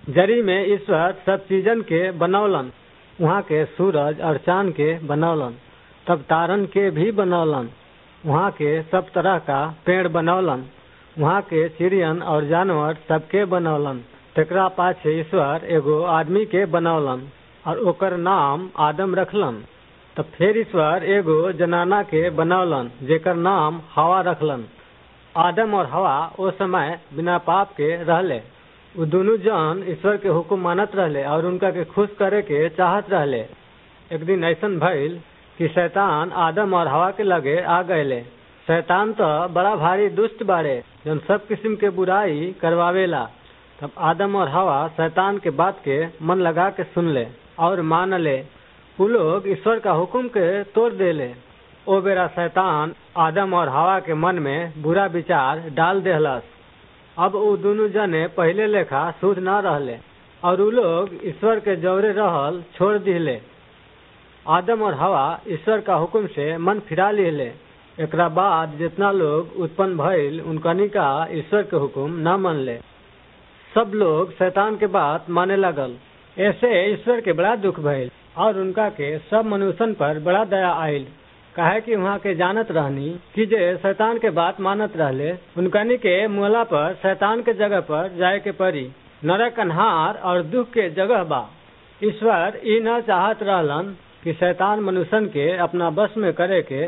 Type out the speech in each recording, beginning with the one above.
जरी में ईश्वर सब चीजन के बनौलन वहाँ के सूरज और चांद के बनौलन तब तारन के भी बनौलन वहाँ के सब तरह का पेड़ बनौलन वहाँ के चिड़ियन और जानवर सबके बनौलन तेकरा पाछे ईश्वर एगो आदमी के बनौलन और ओकर नाम आदम रखलन तब फिर ईश्वर एगो जनाना के बनौलन जेकर नाम हवा रखलन आदम और हवा ओ समय बिना पाप के रहले उ दोनों जन ईश्वर के हुक्म मानत रहले और उनका के खुश करे के चाहत रहले एक दिन ऐसन भइल कि शैतान आदम और हवा के लगे आ गए शैतान तो बड़ा भारी दुष्ट बाड़े जन सब किस्म के बुराई करवावेला तब आदम और हवा शैतान के बात के मन लगा के सुन ले और मान ले उ लोग ईश्वर का हुक्म के तोड़ देले ओ बेरा शैतान आदम और हवा के मन में बुरा विचार डाल देहलस अब उ दोनों जने पहले लेखा शुद्ध न रहले और उ लोग ईश्वर के जवरे रहल छोड़ दिले आदम और हवा ईश्वर का हुक्म से मन फिरा लिहले एकरा बाद जितना लोग उत्पन्न भइल उनकनी का ईश्वर के हुक्म न मनले सब लोग शैतान के बात माने लगल ऐसे ईश्वर के बड़ा दुख भइल और उनका के सब मनुष्यन पर बड़ा दया आयल काहे कि वहाँ के जानत रहनी कि जे शैतान के बात मानत रहले उनकनी के मुहला पर शैतान के जगह पर जाए के पड़ी नरक अन्हार और दुख के जगह बा ईश्वर ई न चाहत रहलन कि शैतान मनुष्यन के अपना बस में करे के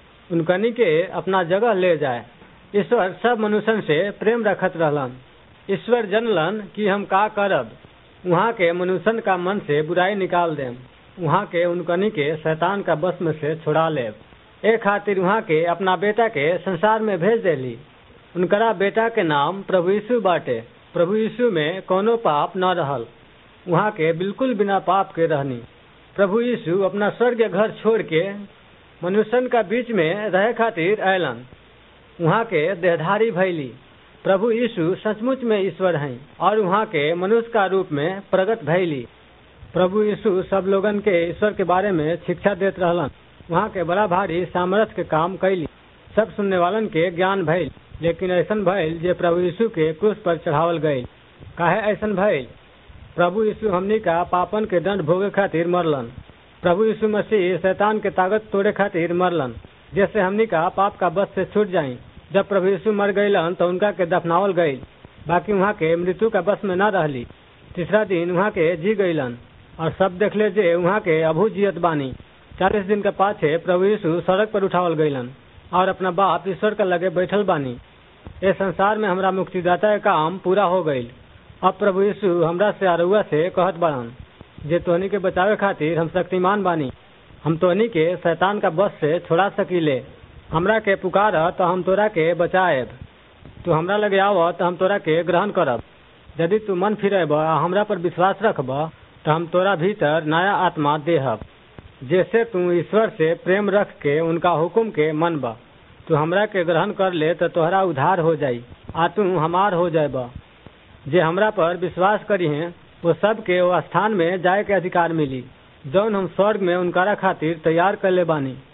उनकनी के अपना जगह ले जाए ईश्वर सब मनुष्यन से प्रेम रखत रहलन ईश्वर जनलन कि हम का करब वहाँ के मनुष्यन का मन से बुराई निकाल देम वहाँ के उनकनी के शैतान का बस में से छुड़ा लेब ए खातिर वहाँ के अपना बेटा के संसार में भेज देली उनकरा बेटा के नाम प्रभु यीशु बाटे प्रभु यीशु में कोनो पाप न रहल वहाँ के बिल्कुल बिना पाप के रहनी प्रभु यीशु अपना स्वर्ग घर छोड़ के मनुष्यन का बीच में रहे खातिर अयलन वहाँ के देहधारी भैली प्रभु यीशु सचमुच में ईश्वर हैं और वहाँ के मनुष्य का रूप में प्रकट भैली प्रभु यीशु सब लोगन के ईश्वर के बारे में शिक्षा देत रहलन वहाँ के बड़ा भारी सामर्थ्य के काम कैली सब सुनने वालन के ज्ञान भइल लेकिन ऐसन भइल जे प्रभु यीशु के क्रूस पर चढ़ावल गई काहे ऐसन भइल प्रभु यीशु हमनी का पापन के दंड भोगे खातिर मरलन प्रभु यीशु मसीह शैतान के ताकत तोड़े खातिर मरलन जैसे हमनी का पाप का बस से छूट जाई जब प्रभु यीशु मर गईलन तो उनका के दफनावल गई बाकी वहाँ के मृत्यु का बस में न रहली तीसरा दिन वहाँ के जी गईलन और सब देखले जे वहाँ के अभू जियत बानी चालीस दिन के पाछे प्रभु यीशु सड़क पर उठावल गईलन और अपना बाप ईश्वर का लगे बैठल बानी इस संसार में हमरा मुक्तिदाता का काम पूरा हो गईल अब प्रभु यीशु हमरा से अरुआ से कहत बाड़न जे तोहनी के बचावे खातिर हम शक्तिमान बानी हम तोहनी के शैतान का बस से छोड़ा सकीले हमरा के पुकार तो हम तोरा के बचाएब तू हमरा लगे आव तो हम तोरा के ग्रहण करब यदि तू मन फिरेब आ हमरा पर विश्वास रखब तो हम तोरा भीतर नया आत्मा देहब जैसे तू ईश्वर से प्रेम रख के उनका हुक्म के मनब तू हमरा के ग्रहण कर ले तो तोहरा उधार हो जाई आ तू हमार हो जाएब जे हमरा पर विश्वास करी हैं वो सब के वो स्थान में जाए के अधिकार मिली जौन हम स्वर्ग में उनकारा खातिर तैयार कर ले बानी